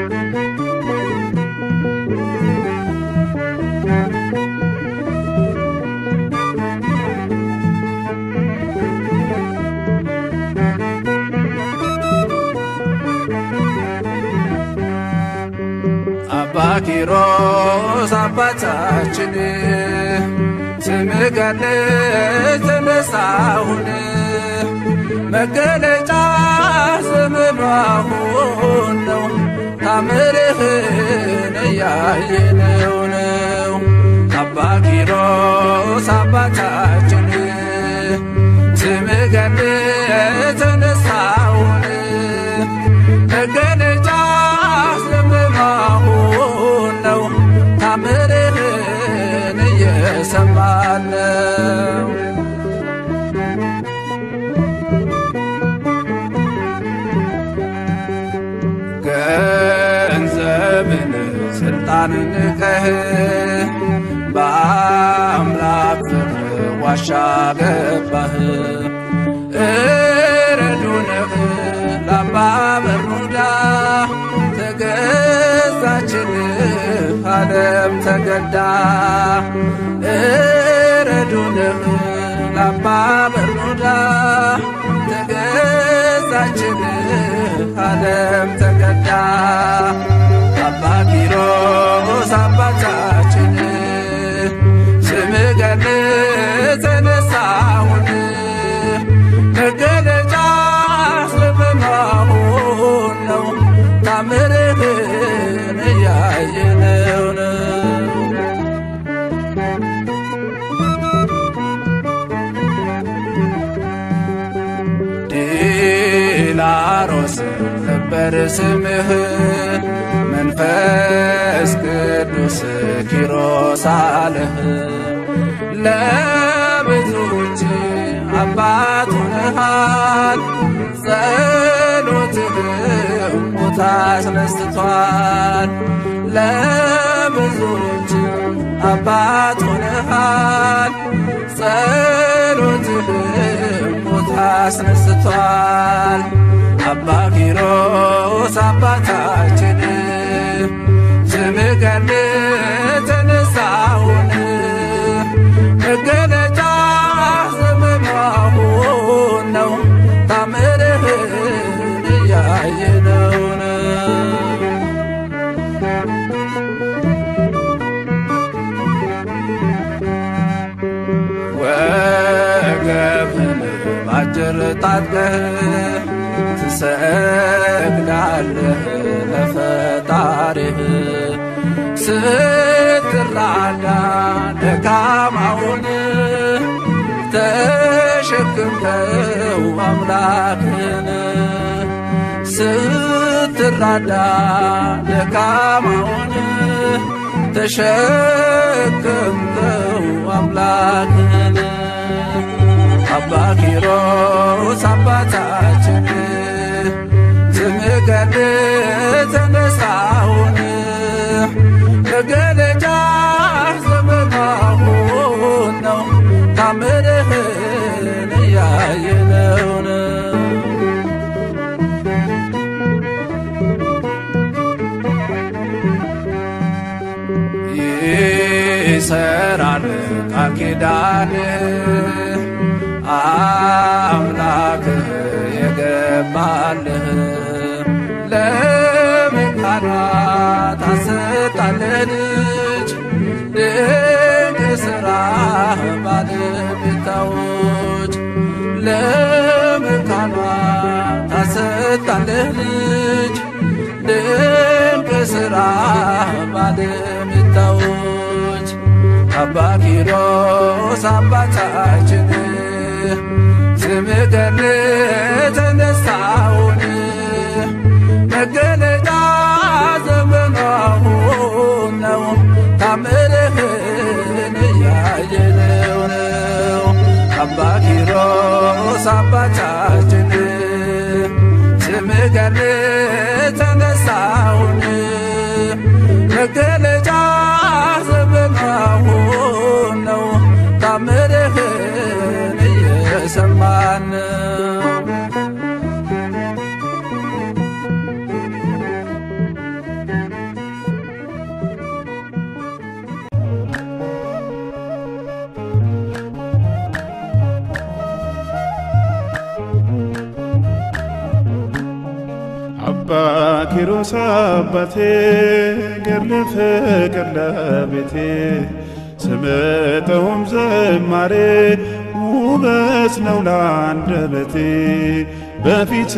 አባ ኪሮስ አባታችን ስምህ ገነት ተነሳሁን መገለጫ ስምህ መሆን ነው ታምርህን እያየነው ነው። አባ ኪሮስ አባታችን ስምህ ገነት ተነሳሁን መገለጫ ስምህ መሆን ነው ታምርህን እየሰማን ነው። ገንዘብን ስልጣንን ንቀህ በአምላክ ፍቅር ዋሻ ገባህ። እረዱንህ ላባ በሩዳ ተገዛችልህ ዓለም ተገዳ እረዱንህ ላባ በሩዳ ተገዛችልህ ዓለም ተገዳ አባ ኪሮስ አባታችን ስምህ ገነት ተነሳሁን መገለጫ ስምህ መሆን ነው ታምርህን እያየነው ነው። ዲላሮስ ነበር ስምህ መንፈስ ቅዱስ ኪሮስ አለህ ለብዙዎች አባት ሆነሃል ጸሎትህ ሞት አስነስቷል ለብዙዎች አባት ሆነሃል ጸሎትህ ሞት አስነስቷል አባ ኪሮስ አባታችን ስምህ ገነት ተነሳሁን መገለጫ ስምህ መሆን ነው ታምርህን እያየነው ነው። ወገብህን ባጭር ታጥቀህ ትሰግዳለህ ለፈጣሪህ ስትራዳ ደካማውን ተሸክምከው አምላክን ስትራዳ ደካማውን ተሸክምከው አምላክን አባ ኪሮስ አባታችን ስምህ ገነት ተነሳሁን መገለጫ ስምህ መሆን ነው ታምርህን እያየነው ነው። ይሰራል ቃል ኪዳን አምላክህ የገባልህ ለመካናት አሰጣለህ ልጅ ድንቅ ሥራ ባለቤታዎች ለመካናት አሰጣለህ ልጅ ድንቅ ሥራ ባለቤታዎች አባ ኪሮስ አባታችን ስምህ ገነት ተነሳሁን መገለጫ ዘመናሁን ነው ታምርህን እያየነው ነው። አባ ኪሮስ አባታችን ስምህ ገነት ተነሳሁን መገለጫ ዘመናሁን ነው ታምርህን እየሰማን ነው። ኪሮስ አባቴ ገድለ ፍቅር ለቤቴ ስምጠውም ዘማሬ ውበት ነው ለአንደበቴ በፊት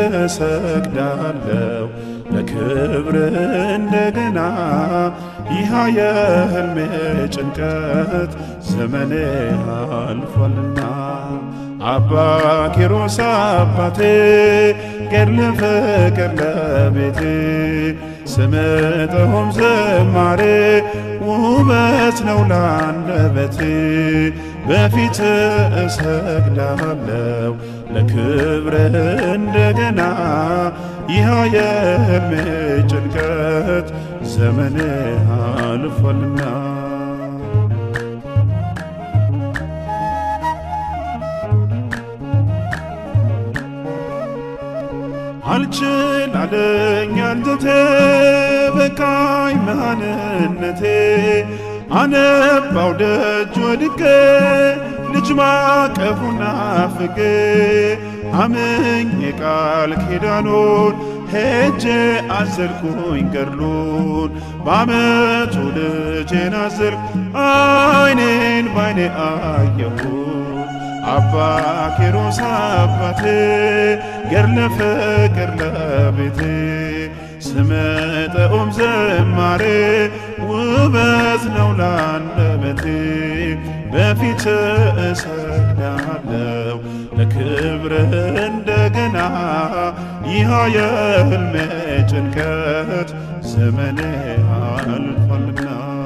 እሰግዳለሁ ለክብር እንደገና ይህ የህልሜ ጭንቀት ዘመኔ አልፏልና አባ ኪሮስ አባቴ ገድለ ፍቅር ለቤቴ ስምጠውም ዘማሬ ውበት ነው ለአንደበቴ በፊት እሰግዳለሁ ለክብር እንደገና ይህ የህልሜ ጭንቀት ዘመኔ አልፏልና አልችል አለኝ አንጀቴ በቃኝ መሃንነቴ አነባው ደጅ ወድቄ ልጅ ማቀፉና ፍቄ አምኝ የቃል ኪዳኑን ሄጄ አዘልኩኝ ገድሉን በአመቱ ልጄን አዘልኩ አይኔን ባይኔ አየሁት አባ ኪሮስ አባቴ ገድለ ፍቅር ለቤቴ ስመጠኦም ዘማሬ ውበት ነው ለአንደበቴ በፊት እሰግዳለሁ ለክብር እንደገና ይህ የህልሜ ጭንቀት ዘመኔ አልፏልና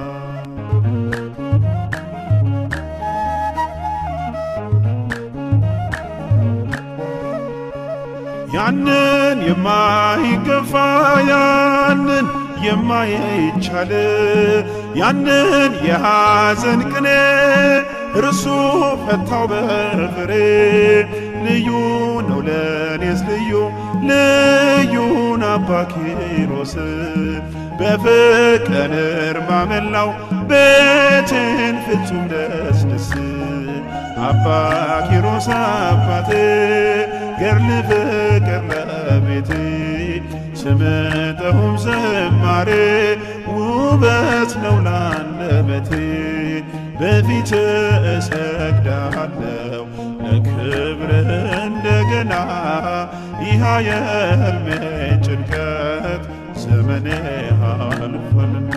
ያንን የማይገፋ ያንን የማይቻል ያንን የሐዘን ቅኔ እርሱ ፈታው በፍሬ ልዩ ነው ለኔስ ልዩ ልዩን አባ ኪሮስ በፍቅር ማመላው ቤትን ፍጹም ደስ ደስ አባ ኪሮስ አባቴ ገድለ ፍቅር ለቤቴ ስምጠውም ዘማሬ ውበት ነው ለአንደበቴ በፊት እሰግዳለሁ ለክብር እንደገና ይህ የህልሜ ጭንቀት ዘመኔ አልፏልና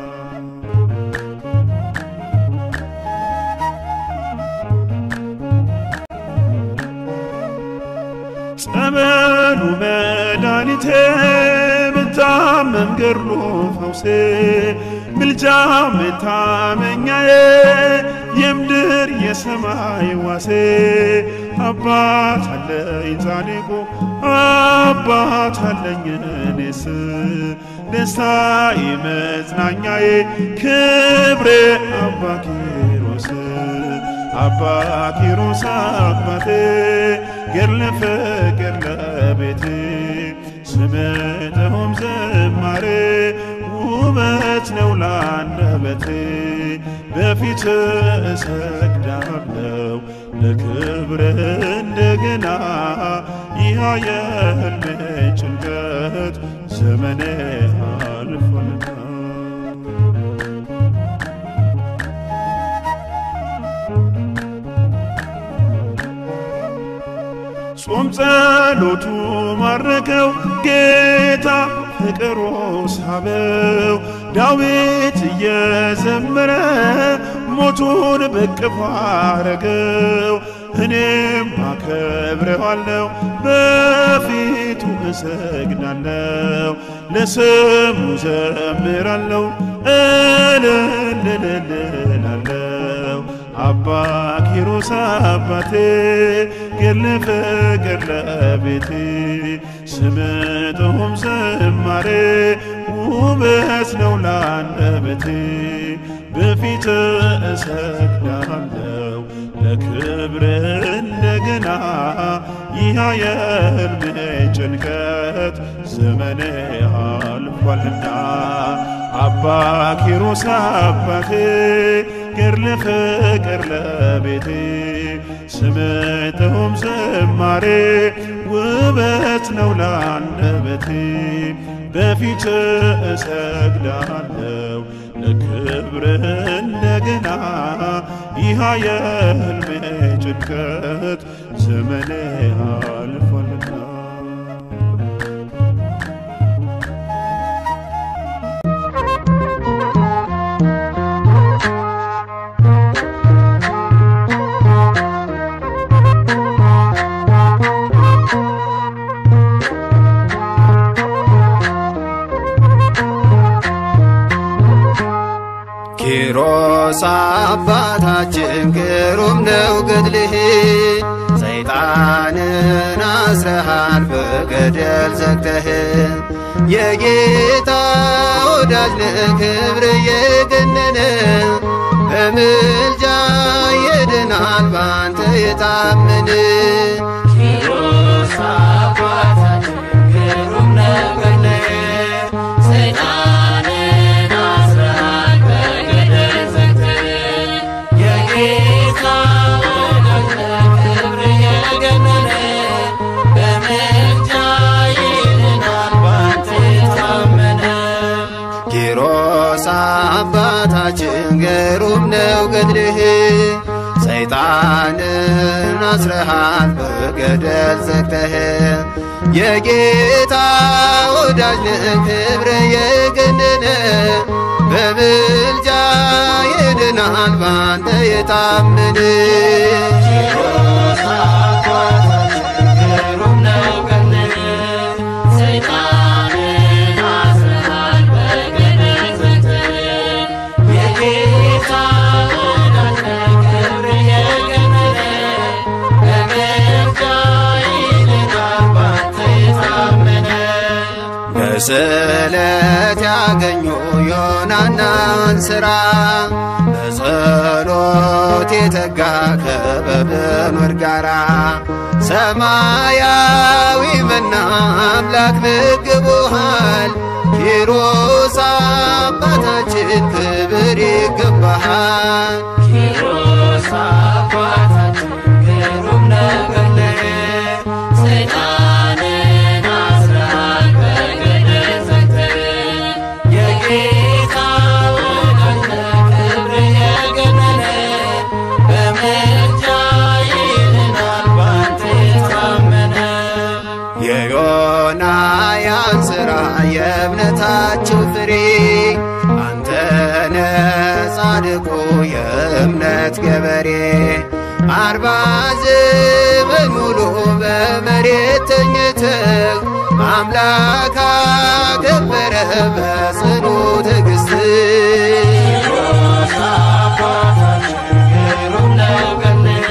ጸበሉ መድኃኒቴ ብታመም ገድሉ ፈውሴ ምልጃ መታመኛዬ የምድር የሰማይ ዋሴ አባት አለኝ ጻድቁ አባት አለኝ እኔስ ደስታዬ መጽናኛዬ ክብሬ አባ ኪሮስ አባ ኪሮስ አባቴ ገድለ ፍቅር ለቤቴ ስምጠውም ዘማሬ ውበት ነው ለአንደበቴ በፊት እሰግዳለሁ ለክብር እንደገና ይህ የህልሜ ጭንቀት ዘመኔ አልፏልና ጾም ጸሎቱ ማረከው ጌታ ፍቅሩ ሳበው ዳዊት እየዘመረ ሞቱን በቅፎ አረገው እኔም አከብረዋለሁ በፊቱ እሰግዳለሁ ለስሙ ዘምራለሁ እልልልልላለሁ አባ ኪሮስ አባቴ ገድለ ፍቅር ለቤቴ ስምጠውም ዘማሬ ውበት ነው ለአንደበቴ በፊት እሰግዳለሁ ለክብር እንደገና ይህ የህልሜ ጭንቀት ዘመኔ አልፏልና አባ ኪሮስ አባቴ ገድለ ፍቅር ለቤቴ ስምጥሁም ዝማሬ ውበት ነው ለአንደበቴ በፊት እሰግዳለሁ ለክብር እንደገና ይህ የሕልሜ ጭንቀት ዘመኔ አልፏልና ኪሮስ አባታችን ግሩም ነው ገድልህ ሰይጣንን አስረሃል በገደል ዘግተህ የጌታ ወዳጅ ነህ ክብር የገነነ በምልጃ ይድናል ባንተ የታመነ ኪሮስ አባታችን ግሩም ነው ገድልህ ሰይጣንን አስረሃል በገደል ዘግተህ የጌታ ወዳጅ ነህ ክብር የገነነ በምልጃ ይድናል ባንተ የታመነ ኪሮስ አባታችን ግሩም ነው ገድልህ ሰይጣንን አስረሃል በገደል ዘግተህ የጌታ ወዳጅ ነህ ክብር የገነነ በምልጃ ይድናል ባንተ የታመነ ኪሮስ አባታችን ግሩም ነው ገድልህ ሰይጣንን አስረሃል በገደል ዘግተህ የጌታ ወዳጅ ነህ ክብር የገነነ በምልጃ ይድናል ባንተ የታመነ በስለት ያገኙ ዮናናን ሥራ በጸሎት የተጋ ከበብኑር ጋራ ሰማያዊ መና አምላክ መግቦሃል ኪሮስ አባታችን ክብር ይገባሃል ኪሮስ አባታችን ግሩም ነው ገድልህ ሰይጣንን አስረሃል በገደል ዘግተህ የጌታ ወዳጅ ነህ ክብር የገነነ በምልጃ ይድናል ባንተ የታመነ የዮናያን ሥራ የእምነታቸው ፍሬ አንተነ ጻድቁ የእምነት ገበሬ አርባ ዘመን ሙሉ በመሬት ተኝተህ አምላክ አከበረ በጽኑ ትዕግሥት ኪሮስ አባታችን ግሩም ነው ገድልህ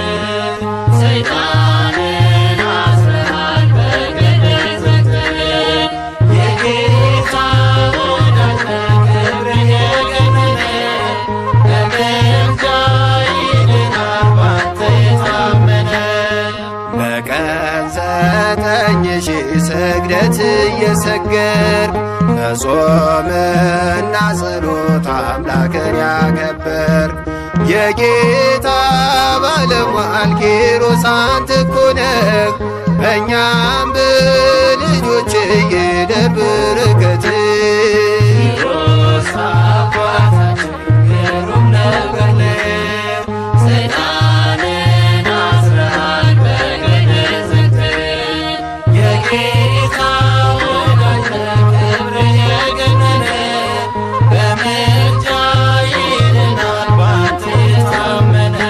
ሰይጣንን አስረሃል በገደል ዘግተህ የጌታ ወዳጅ ነህ ክብር የገነነ በምልጃ ይድናል ባንተ የታመነ በቀን ዘጠኝ ሺህ ስግደት እየሰገድ በጾምና ጸሎት አምላክን ያከበር የጌታ ባለሟል ኪሮስ አንተ እኮ ነህ በእኛም በልጆች ይደር በረከትህ ኪሮስ አባታችን ግሩም ነው ገድልህ ሰይጣንን አስረሃል በገደል ዘግተህ የጌታ ወዳጅ ነህ ክብር የገነነ በምልጃ ይድናል ባንተ የታመነ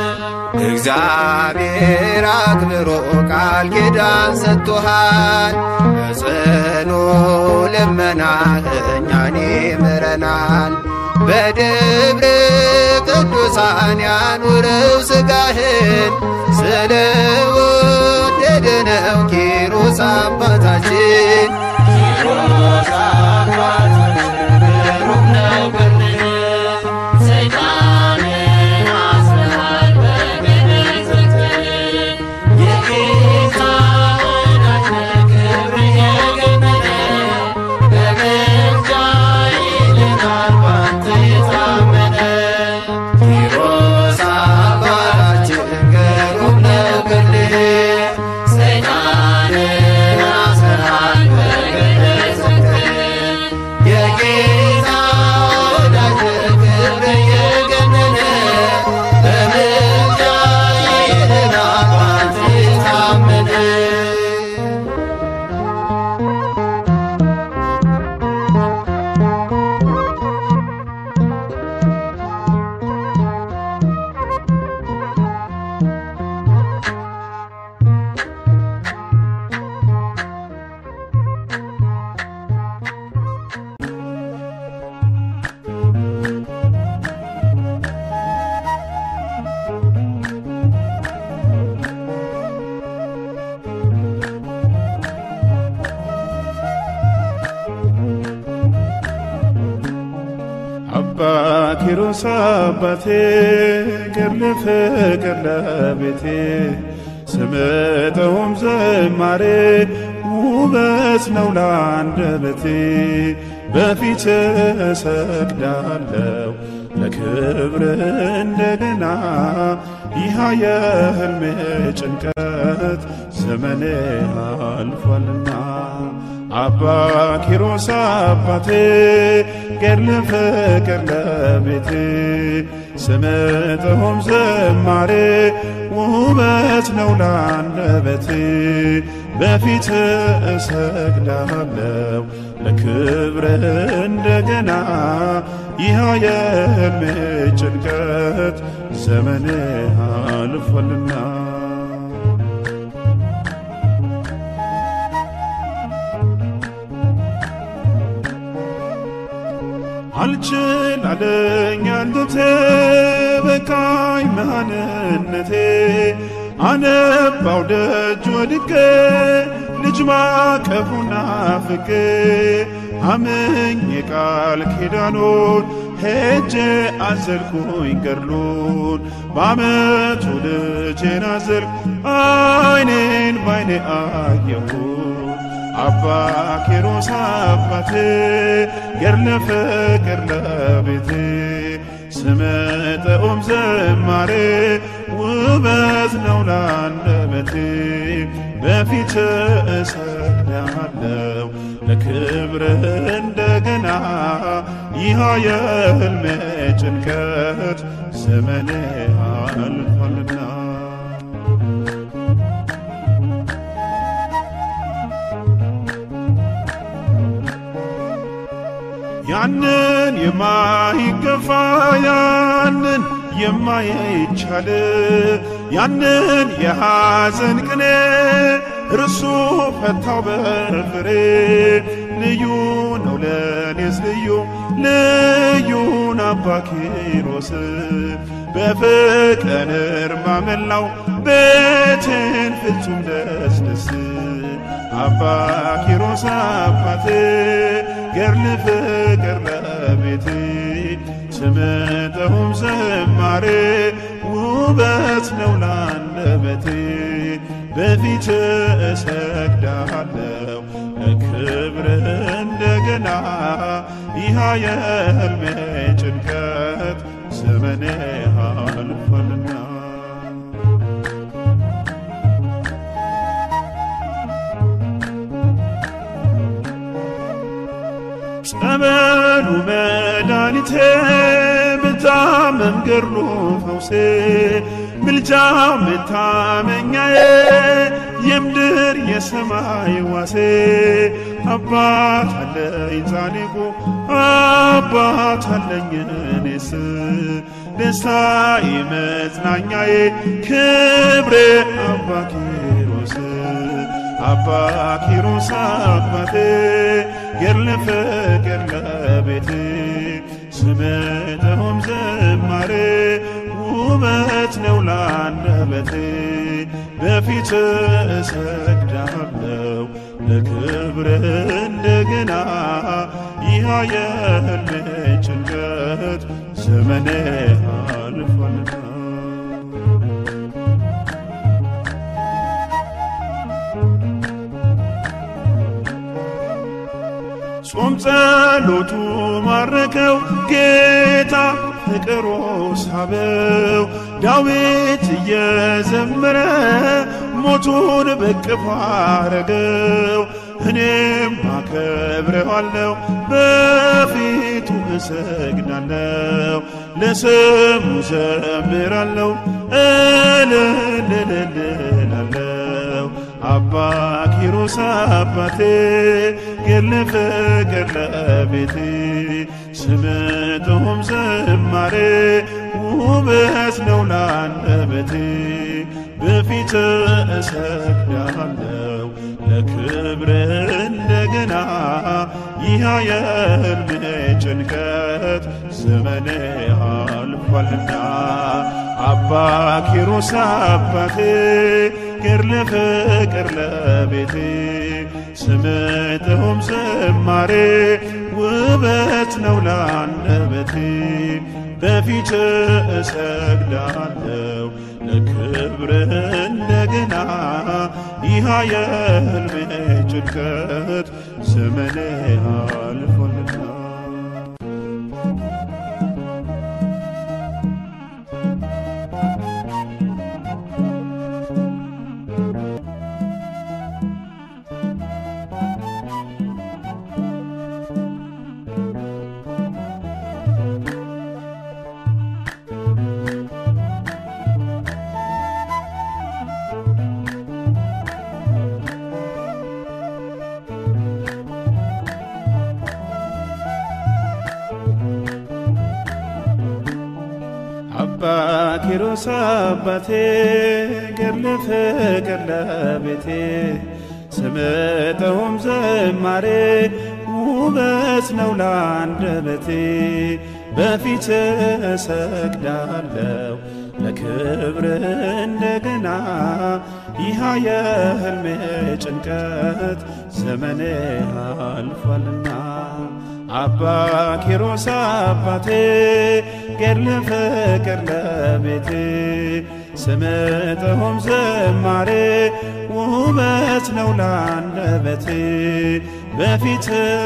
እግዚአብሔር አክብሮ ቃል ኪዳን ሰጥቶሃል በጽኑ ልመናህ እኛን ይምረናል በደብረ ቅዱሳን ያኑረው ሥጋህን ስለ ወደደ ነው ኪሮስ አባታችን ኪሮስ አባታችን ግሩም ነው ገድልህ ሰይጣንን አስረሃል በገደል ዘግተህ የጌታ ወዳጅ ነህ ክብር የገነነ በምልጃ ይድናል ባንተ የታመነ ኪሮስ ኪሮስ አባቴ ገድል ፍቅር ለቤቴ ስምጠውም ዝማሬ ውበት ነው ለአንደበቴ በፊት እሰግዳለሁ ለክብር እንደገና ይህ የህልሜ ጭንቀት ዘመኔ አልፏልና አባ ኪሮስ አባቴ ገድል ፍቅር ለቤቴ ስምጥሁም ዝማሬ ውበት ነው ለአንደበቴ በፊት እሰግዳለሁ ለክብር እንደገና ይህ የህልሜ ጭንቀት ዘመኔ አልፏልና አልችል አለኝ አንድቴ በቃኝ መሃንነቴ አነባው ደጅ ወድቄ ልጅ ማቀፉና ፍቄ አምኝ የቃል ኪዳኑን ሄጄ አዘልኩኝ ገድሉን በአመቱ ልጄን አዘልኩ አይኔን ባይኔ አየሁን አባ ኪሮስ አባቴ ገድለ ፍቅር ለቤቴ ስመጠኦም ዘማሬ ውበት ነው ለአንደበቴ በፊት እሰግዳለሁ ለክብር እንደገና ይህ የህልሜ ጭንቀት ዘመኔ አልፏልና ያንን የማይገፋ ያንን የማይቻል ያንን የሐዘን ቅኔ እርሱ ፈታው በፍሬ ልዩ ነው ለኔስ ልዩ ልዩን አባ ኪሮስ በፍቅር እርማ መላው ቤቴን ፍጹም ደስ ደስ አባ ኪሮስ አባቴ ገድል ፍቅር ለቤቴ ስምጠሁም ዘማሬ ውበት ነው ለአንደበቴ በፊት እሰግዳለሁ ለክብር እንደገና ይህ የህልሜ ጭንቀት ዘመኔ አልፏልና ጸበሉ መድኃኒቴ ብታመም ገድሉ ፈውሴ ምልጃ መታመኛዬ የምድር የሰማይ ዋሴ አባት አለኝ ጻድቁ አባት አለኝ እኔስ ደስታዬ መጽናኛዬ ክብሬ አባ ኪሮስ አባ ኪሮስ አባቴ ገድለ ፍቅር ለቤቴ ስምጠሁም ዝማሬ ውበት ነው ለአንደበቴ በፊት እሰግዳለሁ ለክብር እንደገና ይህ የህልሜ ጭንቀት ዘመኔ አልፏልና ጾም ጸሎቱ ማረከው ጌታ ፍቅሮ ሳበው ዳዊት እየዘመረ ሞቱን በቅፎ አረገው እኔም አከብረዋለሁ በፊቱ እሰግዳለሁ ለስሙ ዘምራለሁ እልልልልላለሁ አባ ኪሮስ አባቴ ገድለ ፍቅር ለቤቴ ስምጠሁም ዝማሬ ውበት ነው ለአንደበቴ በፊት እሰግዳለሁ ለክብር እንደገና ይህ የህልሜ ጭንቀት ዘመኔ አልፏልና አባ ኪሮስ አባቴ ገድለ ፍቅር ለቤቴ ስምጠሁም ዝማሬ ውበት ነው ለአንደበቴ በፊት እሰግዳለሁ ለክብር እንደገና ይህ የሕልሜ ጭንቀት ዘመኔ አልፏልና አባ ኪሮስ አባቴ ገድለ ፍቅር ለቤቴ ስምጠውም ዘማሬ ውበት ነው ለአንደበቴ በፊት እሰግዳለሁ ለክብር እንደገና ይህ የሕልሜ ጭንቀት ዘመኔ አልፏልና አባ ኪሮስ አባቴ ገድለ ፍቅር ለቤቴ ስምጠሆም ዘማሬ ውበት ነው ለአንደበቴ በፊት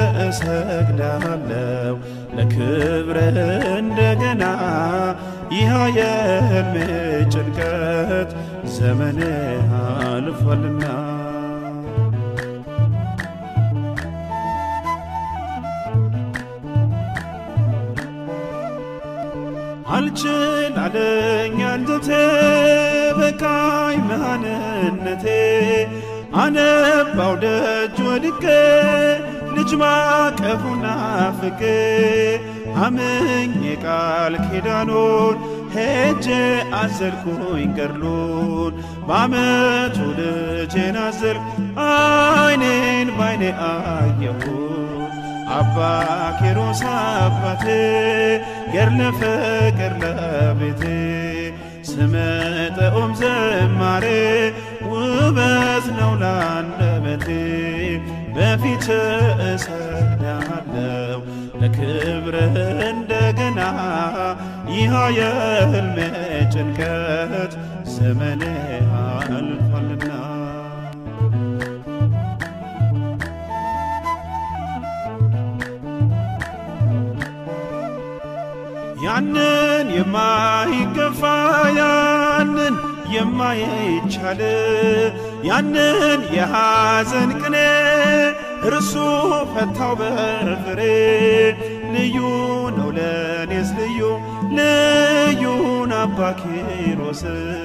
እሰግዳለሁ ለክብር እንደገና ይህ የሕልሜ ጭንቀት ዘመኔ አልፏልና አልችል አለኝ አንጀቴ በቃኝ መሃንነቴ አነባው ደጅ ወድቄ ልጅ ማቀፉን ናፍቄ አምኜ ቃል ኪዳኑን ሄጄ አዘልኩኝ ገድሉን በአመቱ ልጄን አዘልኩ አይኔን ባይኔ አየሁት አባ ኪሮስ አባቴ ገድለ ፍቅር ለቤቴ ስምጠኦም ዘማሬ ውበት ነው ለአንደበቴ በፊት እሰግዳለሁ ለክብር እንደገና ይህ የሕልሜ ጭንቀት ዘመኔ አልፏልና ያንን የማይገፋ ያንን የማይቻል ያንን የሐዘን ቅኔ እርሱ ፈታው በፍሬ ልዩ ነው ለኔስ ልዩ ልዩን አባ ኪሮስ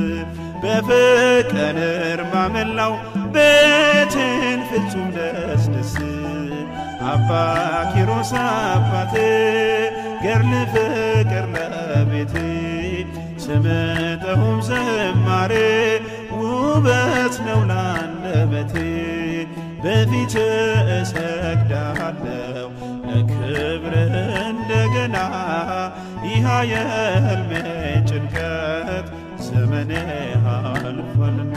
በፍቅር እርማ መላው ቤትን ፍጹም ደስ ደስ አባ ኪሮስ አባቴ ገድለ ፍቅር ለቤቴ ስምጠሁም ዘማሬ ውበት ነው ለአንደበቴ በፊት እሰግዳለሁ ለክብር እንደገና ይህ የሕልሜ ጭንቀት ዘመኔ አልፏልና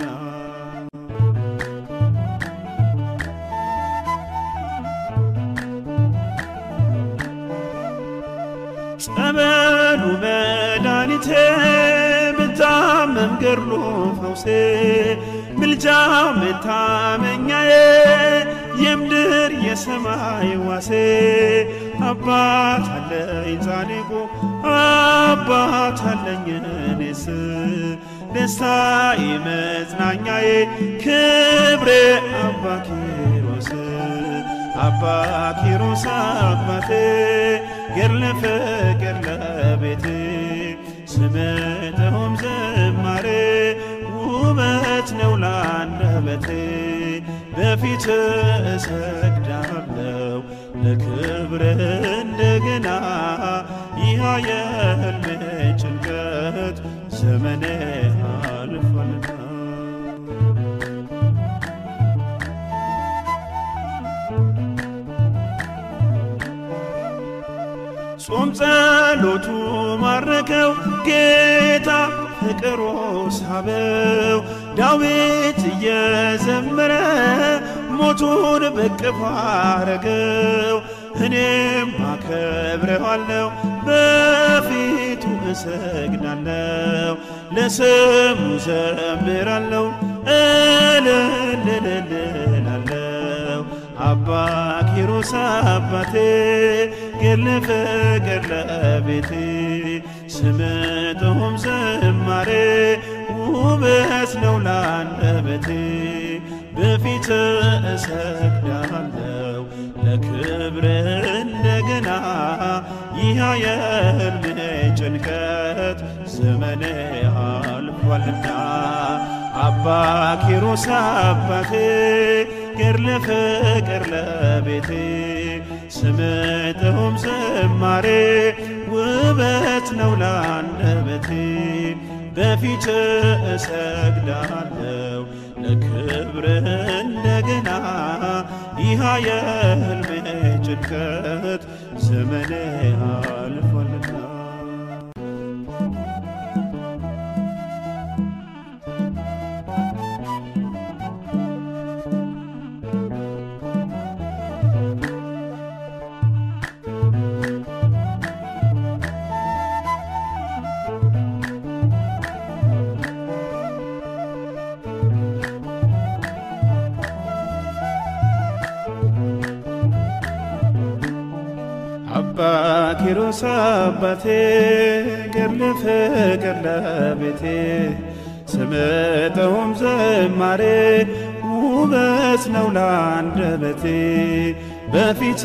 ጸበሉ መድኃኒቴ ብታመም ገድሉ ፈውሴ ምልጃው መታመኛዬ የምድር የሰማይ ዋሴ አባት አለኝ ጻድቁ አባት አለኝ እኔስ ደስታዬ መጽናኛዬ ክብሬ አባ ኪሮስ አባ ኪሮስ አባቴ ገድለ ፍቅር ለቤቴ ስምጠሆም ዘማሬ ውበት ነው ለአንደበቴ በፊት እሰግዳለሁ ለክብር እንደገና ይህ የሕልሜ ጭንቀት ዘመኔ አልፏልና ጾም ጸሎቱ ማረከው ጌታ ፍቅሮ ሳበው ዳዊት እየዘመረ ሞቱን በቅፍ አረገው እኔም አከብረዋለሁ በፊቱ እሰግዳለሁ ለስሙ ዘምራለሁ እልልልልላለሁ አባ ኪሮስ አባቴ ገድለ ፍቅር ለቤቴ ስምጥሁም ዝማሬ ውበት ነው ላንደበቴ በፊት እሰግዳለሁ ለክብር እንደገና ይህ የሕልሜ ጭንቀት ዘመኔ አልፏልና አባ ኪሮስ አባቴ ገድለ ፍቅር ለቤቴ ስምጥሁም ዝማሬ ውበት ነው ላንደበቴ በፊት እሰግዳለሁ ለክብር እንደገና ይህ የሕልሜ ጭንቀት ዘመኔ አልፏልና አባ ኪሮስ አባቴ ገድለ ፍቅር ለቤቴ ስምጠውም ዘማሬ ውበት ነው ላንደበቴ በፊት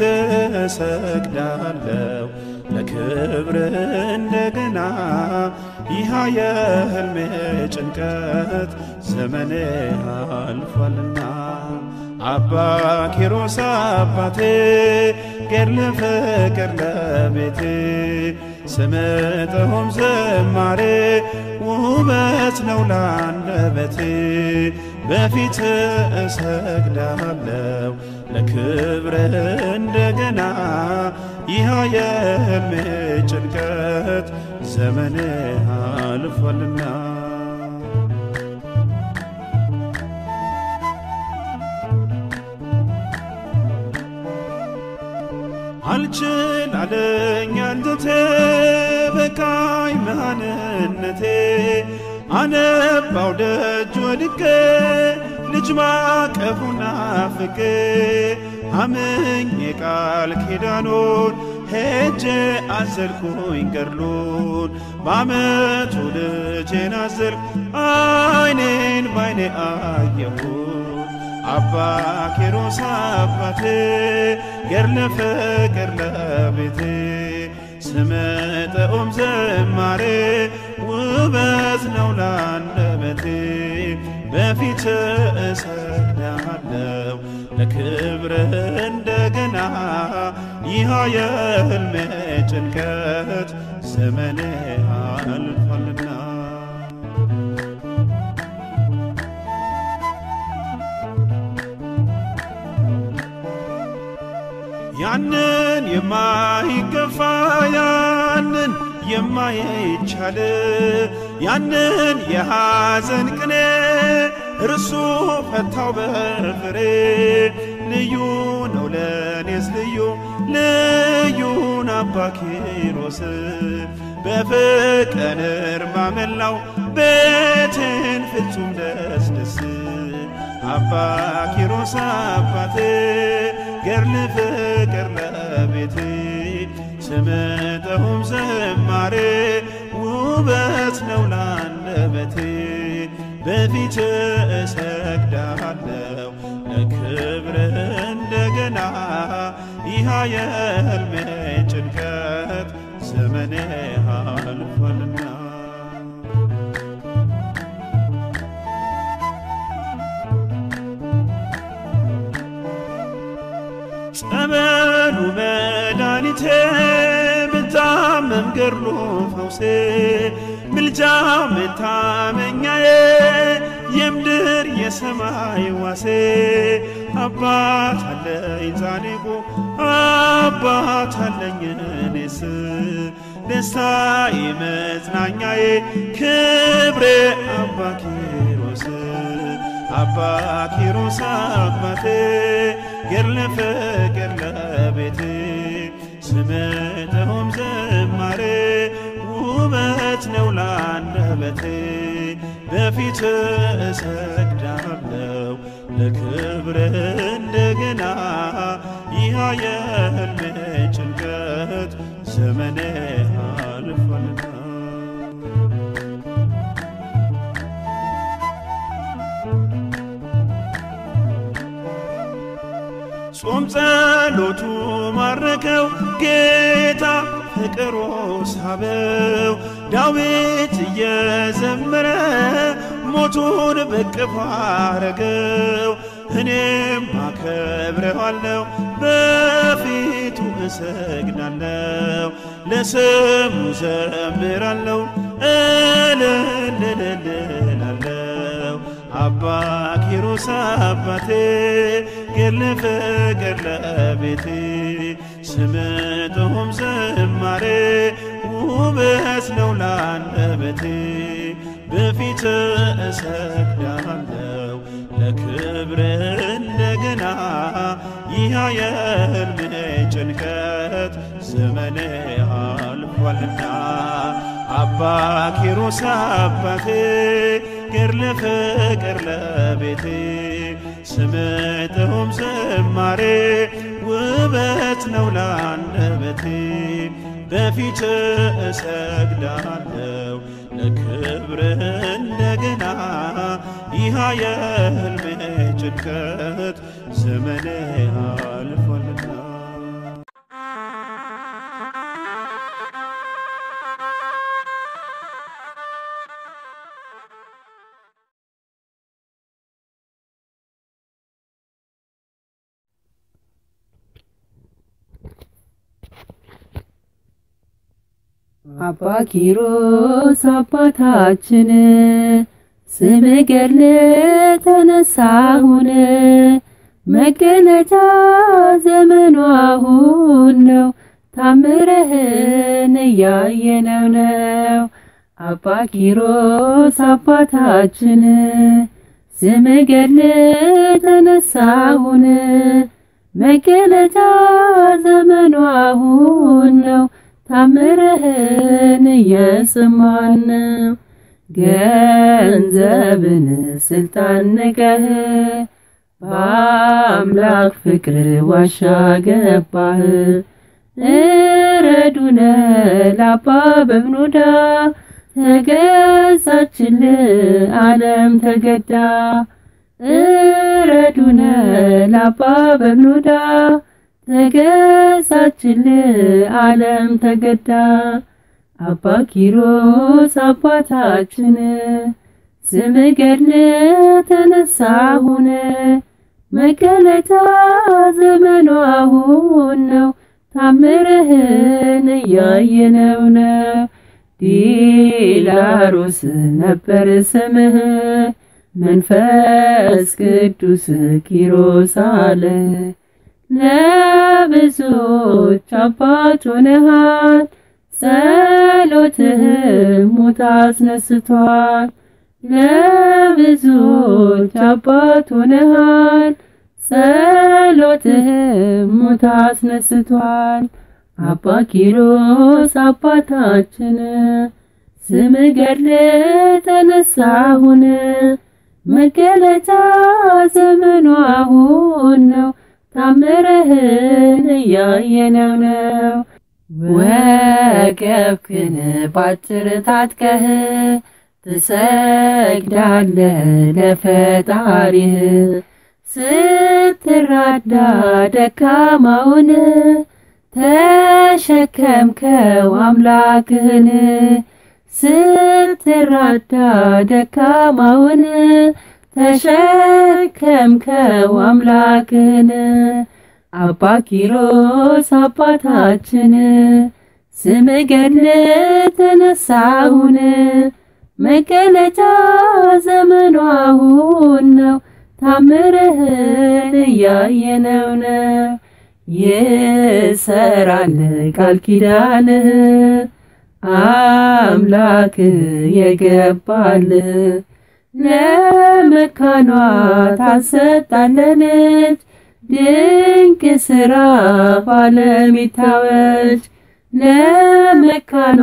እሰግዳለሁ ለክብር እንደገና ይህ የሕልሜ ጭንቀት ዘመኔ አልፏልና አባ ኪሮስ አባቴ ገድለ ፍቅር ለቤቴ ስምጥሁም ዝማሬ ውበት ነው ላንደበቴ በፊት እሰግዳለሁ ለክብር እንደገና ይህ የሕልሜ ጭንቀት ዘመኔ አልፏልና አልችል አለኝ አንጀቴ በቃኝ መሃንነቴ አነባው ደጅ ወድቄ ልጅ ማቀፉና ፍቄ አምኜ ቃል ኪዳኑን ሄጄ አዘልኩኝ ገድሉን በአመቱ ልጄን አዘልኩ አይኔን ባይኔ አየሁን አባ ኪሮስ አባቴ ገድለ ፍቅር ለቤቴ ስምጠኡም ዘማሬ ውበት ነው ላንደበቴ በፊት እሰግዳለሁ ለክብር እንደገና ይህ የሕልሜ ጭንቀት ዘመኔ አልፏልና ያንን የማይገፋ ያንን የማይቻል ያንን የሐዘን ቅኔ እርሱ ፈታው በፍሬ ልዩ ነው ለኔስ ልዩ ልዩን አባ ኪሮስ በፍቅር ማመላው ቤቴን ፍጹም ደስ ደስ አባ ኪሮስ አባቴ ገድለ ፍቅር ለቤቴ ስምጠሁም ዘማሬ ውበት ነው ላንደበቴ በፊት እሰግዳለሁ ለክብር እንደገና ይህ የሕልሜ ጭንቀት ዘመኔ አልፏልና ጸበሉ መድኃኒቴ ብታመም ገድሉ ፈውሴ ምልጃ መታመኛዬ የምድር የሰማይ ዋሴ አባት አለኝ ጻድቁ አባት አለኝ እኔስ ደስታዬ መጽናኛዬ ክብሬ አባ ኪሮስ አባ ኪሮስ አባቴ ገድለ ፍቅር ለቤቴ ስምጥሁም ዝማሬ ውበት ነው ላንደበቴ በፊት እሰግዳለሁ ለክብር እንደገና ይህ የህልሜ ጭንቀት ዘመኔ አልፏልና ጾም ጸሎቱ ማረከው ጌታ ፍቅሮ ሳበው ዳዊት እየዘመረ ሞቱን በቅፍ አረገው እኔም አከብረዋለሁ በፊቱ እሰግዳለሁ ለስሙ ዘምራለሁ እልልልልላለሁ አባ ኪሮስ አባቴ ገድለ ፍቅር ለቤቴ ስምጥሁም ዝማሬ ውበት ነው ላንደበቴ በፊት እሰግዳለሁ ለክብር እንደገና ይህ የህልሜ ጭንቀት ዘመኔ አልፏልና አባ ኪሮስ አባቴ ገድለ ፍቅር ለቤቴ ስምጥሁም ዝማሬ ውበት ነው ላንደበቴ በፊት እሰግዳለሁ ለክብር እንደገና ይህ የህልሜ ጭንቀት ዘመኔ አልፏልና አባ ኪሮስ አባታችን ስም ገድል ተነሳሁን መገለጫ ዘመኑ አሁን ነው ታምረህን እያየነው ነው። አባ ኪሮስ አባታችን ስም ገድል ተነሳሁን መገለጫ ዘመኑ አሁን ነው ታምረህን እየሰማን ነው። ገንዘብን ስልጣን ንቀህ በአምላክ ፍቅር ዋሻ ገባህ። እረዱነ ላባ በብኑዳ ተገዛችል ዓለም ተገዳ እረዱነ ላባ በብኑዳ ተገዛችል ዓለም ተገዳ አባ ኪሮስ አባታችን ስም ገድል ተነሳሁን መገለጫ ዘመኑ አሁን ነው ታምርህን እያየነው ነው። ዲላሮስ ነበር ስምህ መንፈስ ቅዱስ ኪሮስ አለ ለብዙዎች አባት ሆነሃል። ጸሎትህም ሙት አስነስቷል። ለብዙዎች አባት ሆነሃል። ጸሎትህም ሙት አስነስቷል። አባ ኪሮስ አባታችን ስም ገድል ተነሳሁን መገለጫ ዘመኑ አሁን ነው ታምረህን እያየነው ነው። ወገብክን ባጭር ታጥቀህ ትሰግዳለህ ለፈጣሪህ ስትራዳ ደካማውን ተሸከምከው አምላክህን ስትራዳ ደካማውን ተሸከምከው አምላክህን አባ ኪሮስ አባታችን ስም ገድል ተነሳሁን መገለጫ ዘመኑ አሁን ነው ታምርህን እያየነው ነው። ይሰራል ቃል ኪዳንህ አምላክ የገባልህ ለመካኗ ታሰጣለች ድንቅ ሥራ ባለም ይታወጅ ለመካኗ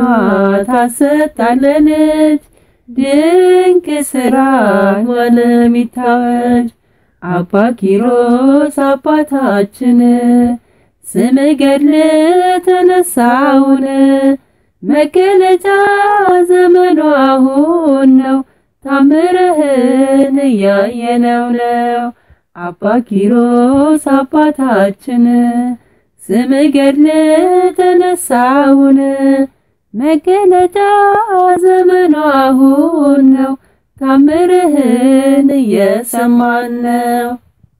ታሰጣለች ድንቅ ሥራ ባለም ይታወጅ አባ ኪሮስ አባታችን ስም ገድል ተነሳውን መገለጫ ዘመኑ አሁን ነው ታምርህን እያየነው ነው አባ ኪሮስ አባታችን ስም ገድል ተነሳውን መገለጫ ዘመኑ አሁን ነው ታምርህን እየሰማን ነው።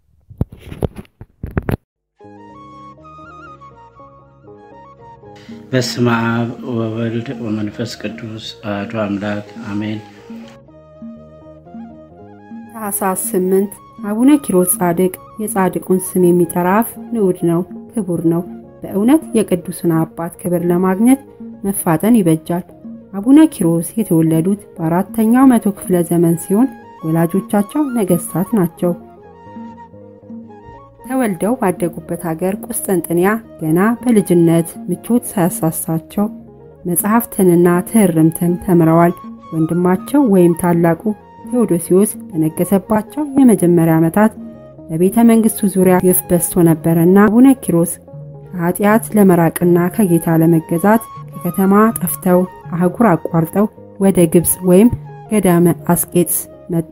በስመ አብ ወወልድ ወመንፈስ ቅዱስ አሐዱ አምላክ አሜን። ታኅሳስ ስምንት አቡነ ኪሮስ ጻድቅ የጻድቁን ስም የሚጠራ አፍ ንዑድ ነው፣ ክቡር ነው። በእውነት የቅዱስን አባት ክብር ለማግኘት መፋጠን ይበጃል። አቡነ ኪሮስ የተወለዱት በአራተኛው መቶ ክፍለ ዘመን ሲሆን ወላጆቻቸው ነገሥታት ናቸው። ተወልደው ባደጉበት ሀገር ቁስጥንጥንያ ገና በልጅነት ምቾት ሳያሳሳቸው መጽሐፍትንና ትሕርምትን ተምረዋል። ወንድማቸው ወይም ታላቁ ቴዎዶሲዎስ በነገሰባቸው የመጀመሪያ ዓመታት በቤተ መንግሥቱ ዙሪያ ግፍ በዝቶ ነበረና አቡነ ኪሮስ ከኃጢአት ለመራቅና ከጌታ ለመገዛት ከከተማ ጠፍተው አህጉር አቋርጠው ወደ ግብፅ ወይም ገዳመ አስቄጥስ መጡ።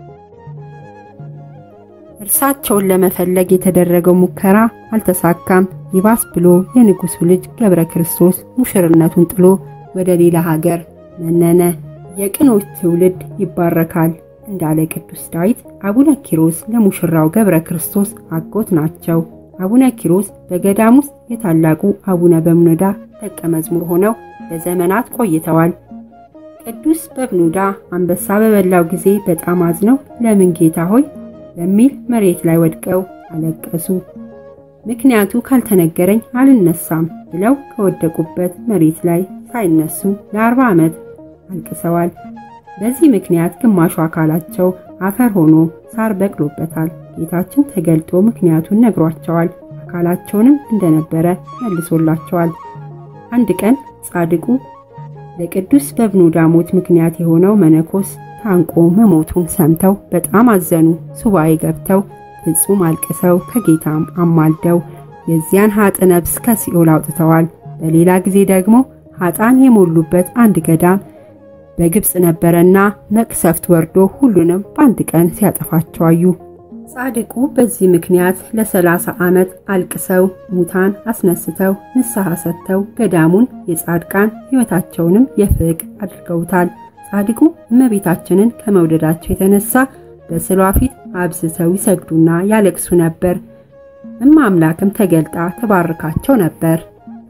እርሳቸውን ለመፈለግ የተደረገው ሙከራ አልተሳካም። ይባስ ብሎ የንጉሡ ልጅ ገብረ ክርስቶስ ሙሽርነቱን ጥሎ ወደ ሌላ ሀገር መነነ። የቅኖች ትውልድ ይባረካል እንዳለ ቅዱስ ዳዊት አቡነ ኪሮስ ለሙሽራው ገብረ ክርስቶስ አጎት ናቸው። አቡነ ኪሮስ በገዳም ውስጥ የታላቁ አቡነ በብኑዳ ደቀ መዝሙር ሆነው ለዘመናት ቆይተዋል። ቅዱስ በብኑዳ አንበሳ በበላው ጊዜ በጣም አዝነው ለምን ጌታ ሆይ በሚል መሬት ላይ ወድቀው አለቀሱ። ምክንያቱ ካልተነገረኝ አልነሳም ብለው ከወደቁበት መሬት ላይ ሳይነሱ ለአርባ ዓመት አልቅሰዋል። በዚህ ምክንያት ግማሹ አካላቸው አፈር ሆኖ ሳር በቅሎበታል። ጌታችን ተገልጦ ምክንያቱን ነግሯቸዋል። አካላቸውንም እንደነበረ መልሶላቸዋል። አንድ ቀን ጻድቁ ለቅዱስ በብኑዳ ሞት ምክንያት የሆነው መነኮስ ታንቆ መሞቱን ሰምተው በጣም አዘኑ። ሱባኤ ገብተው ፍጹም አልቅሰው ከጌታም አማልደው የዚያን ሀጥ ነፍስ ከሲኦል አውጥተዋል። በሌላ ጊዜ ደግሞ ሀጣን የሞሉበት አንድ ገዳም በግብፅ ነበረና መቅሰፍት ወርዶ ሁሉንም በአንድ ቀን ሲያጠፋቸው አዩ። ጻድቁ በዚህ ምክንያት ለሰላሳ ዓመት አልቅሰው ሙታን አስነስተው ንስሐ ሰጥተው ገዳሙን የጻድቃን ሕይወታቸውንም የፍቅ አድርገውታል። ጻድቁ እመቤታችንን ከመውደዳቸው የተነሳ በስዕሏ ፊት አብዝተው ይሰግዱና ያለቅሱ ነበር። እማ አምላክም ተገልጣ ተባርካቸው ነበር።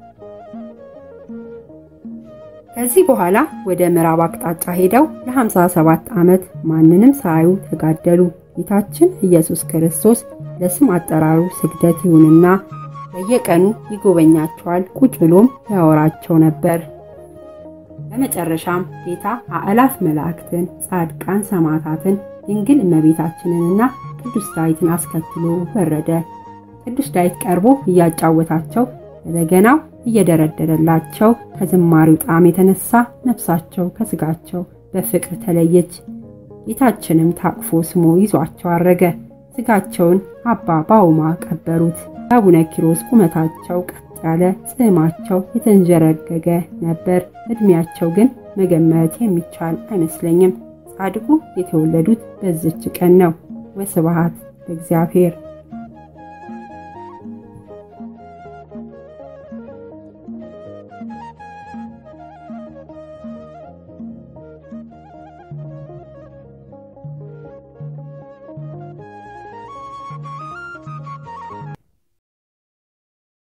ከዚህ በኋላ ወደ ምዕራብ አቅጣጫ ሄደው ለ57 ዓመት ማንንም ሳያዩ ተጋደሉ። ጌታችን ኢየሱስ ክርስቶስ ለስም አጠራሩ ስግደት ይሁንና በየቀኑ ይጎበኛቸዋል፣ ቁጭ ብሎም ያወራቸው ነበር። በመጨረሻም ጌታ አእላፍ መላእክትን፣ ጻድቃን ሰማዕታትን፣ ድንግል እመቤታችንንና ቅዱስ ዳዊትን አስከትሎ ወረደ። ቅዱስ ዳዊት ቀርቦ እያጫወታቸው በበገናው እየደረደረላቸው ከዝማሬው ጣዕም የተነሳ ነፍሳቸው ከስጋቸው በፍቅር ተለየች። ጌታችንም ታቅፎ ስሞ ይዟቸው አረገ። ስጋቸውን አባ ባውማ ቀበሩት። የአቡነ ኪሮስ ቁመታቸው ቀጥ ያለ፣ ጽሕማቸው የተንዠረገገ ነበር። ዕድሜያቸው ግን መገመት የሚቻል አይመስለኝም። ጻድቁ የተወለዱት በዝች ቀን ነው። ወስብሐት ለእግዚአብሔር።